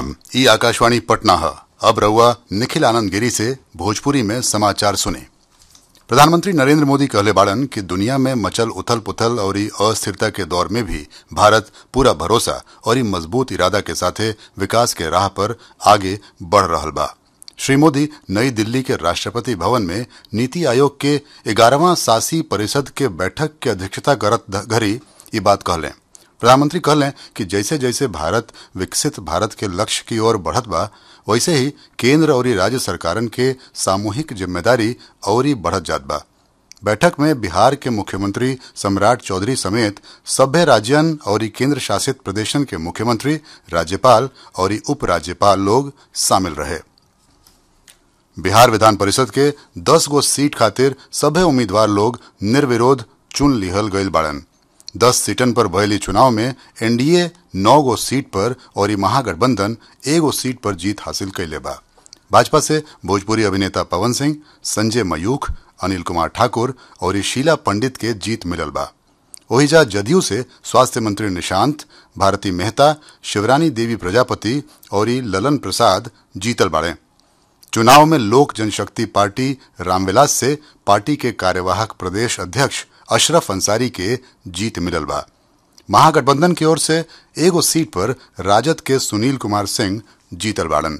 प्रणाम ई आकाशवाणी पटना है अब रहुआ निखिल आनंद गिरी से भोजपुरी में समाचार सुने प्रधानमंत्री नरेंद्र मोदी कहले बाड़न कि दुनिया में मचल उथल पुथल और ई अस्थिरता के दौर में भी भारत पूरा भरोसा और ई मजबूत इरादा के साथे विकास के राह पर आगे बढ़ रहल बा श्री मोदी नई दिल्ली के राष्ट्रपति भवन में नीति आयोग के ग्यारहवां शासी परिषद के बैठक के अध्यक्षता करत घड़ी ये बात कहलें प्रधानमंत्री कहलें कि जैसे जैसे भारत विकसित भारत के लक्ष्य की ओर बढ़त बा वैसे ही केंद्र और राज्य सरकारन के सामूहिक जिम्मेदारी और ही बढ़त जात बा बैठक में बिहार के मुख्यमंत्री सम्राट चौधरी समेत सभ्य राज्यन और केंद्र शासित प्रदेशन के मुख्यमंत्री राज्यपाल और उप राज्यपाल लोग शामिल रहे बिहार विधान परिषद के 10 गो सीट खातिर सभे उम्मीदवार लोग निर्विरोध चुन लिहल गईल बाड़न दस सीटन पर भयली चुनाव में एनडीए नौ गो सीट पर और ई महागठबंधन एगो सीट पर जीत हासिल कैले बा भाजपा से भोजपुरी अभिनेता पवन सिंह संजय मयूख अनिल कुमार ठाकुर और ई शीला पंडित के जीत मिलल बा ओहिजा जदयू से स्वास्थ्य मंत्री निशांत भारती मेहता शिवरानी देवी प्रजापति और ई ललन प्रसाद जीतल बाड़े चुनाव में लोक जनशक्ति पार्टी रामविलास से पार्टी के कार्यवाहक प्रदेश अध्यक्ष अशरफ अंसारी के जीत मिलल बा महागठबंधन की ओर से एगो सीट पर राजद के सुनील कुमार सिंह जीतल बाड़न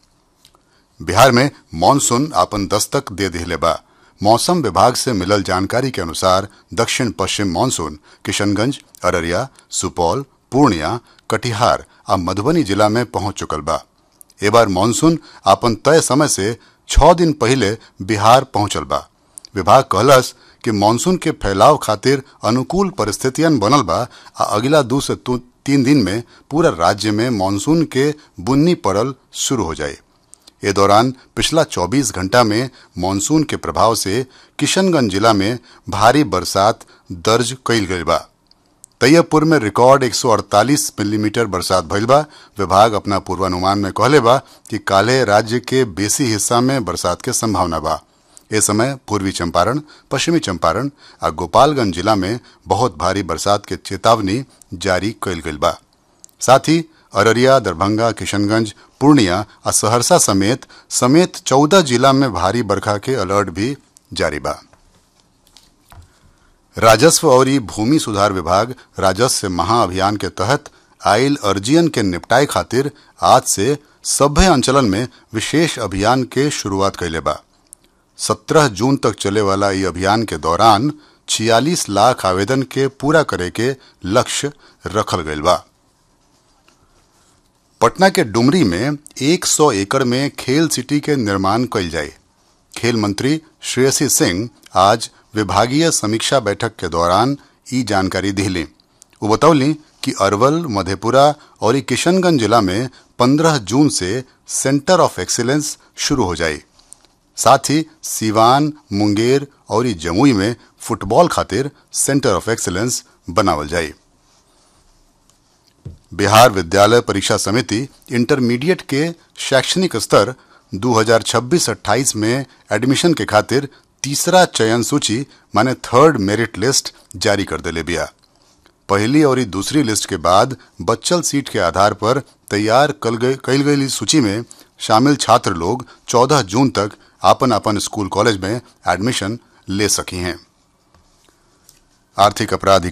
बिहार में मानसून आपन दस्तक दे दिले बा मौसम विभाग से मिलल जानकारी के अनुसार दक्षिण पश्चिम मानसून किशनगंज अररिया सुपौल पूर्णिया कटिहार आ मधुबनी जिला में पहुंच चुकल बा ए बार मानसून आपन तय समय से छह दिन पहले बिहार पहुंचल बा विभाग कहलस कि मानसून के फैलाव खातिर अनुकूल परिस्थितियन बनल बा आ अगला दू से तीन दिन में पूरा राज्य में मानसून के बुन्नी पड़ल शुरू हो जाए ए दौरान पिछला 24 घंटा में मानसून के प्रभाव से किशनगंज जिला में भारी बरसात दर्ज कईल गई बा तैयबपुर में रिकॉर्ड 148 मिलीमीटर बरसात भइल बा विभाग अपना पूर्वानुमान में कहले बा कि काले राज्य के बेसी हिस्सा में बरसात के संभावना बा ए समय पूर्वी चंपारण पश्चिमी चंपारण आ गोपालगंज जिला में बहुत भारी बरसात के चेतावनी जारी कईल गईल बा साथ ही अररिया दरभंगा किशनगंज पूर्णिया आ सहरसा समेत समेत चौदह जिला में भारी बरखा के अलर्ट भी जारी बा राजस्व और भूमि सुधार विभाग राजस्व महाअभियान के तहत आयल अर्जियन के निपटाए खातिर आज से सभ्य अंचलन में विशेष अभियान के शुरुआत कैले बा सत्रह जून तक चले वाला ये अभियान के दौरान छियालीस लाख आवेदन के पूरा करे के लक्ष्य रखल गईल बा पटना के डुमरी में 100 एकड़ में खेल सिटी के निर्माण कईल जाए खेल मंत्री श्रेयसी सिंह आज विभागीय समीक्षा बैठक के दौरान ई जानकारी दिली वो बतौली कि अरवल मधेपुरा और किशनगंज जिला में 15 जून से सेंटर ऑफ एक्सीलेंस शुरू हो जाए साथ ही सीवान मुंगेर और जमुई में फुटबॉल खातिर सेंटर ऑफ एक्सीलेंस बनावल जाए बिहार विद्यालय परीक्षा समिति इंटरमीडिएट के शैक्षणिक स्तर 2026-28 में एडमिशन के खातिर तीसरा चयन सूची माने थर्ड मेरिट लिस्ट जारी कर दिले बिया पहली और दूसरी लिस्ट के बाद बच्चल सीट के आधार पर तैयार कल गई सूची में शामिल छात्र लोग 14 जून तक आपन आपन स्कूल कॉलेज में एडमिशन ले सकी हैं आर्थिक अपराध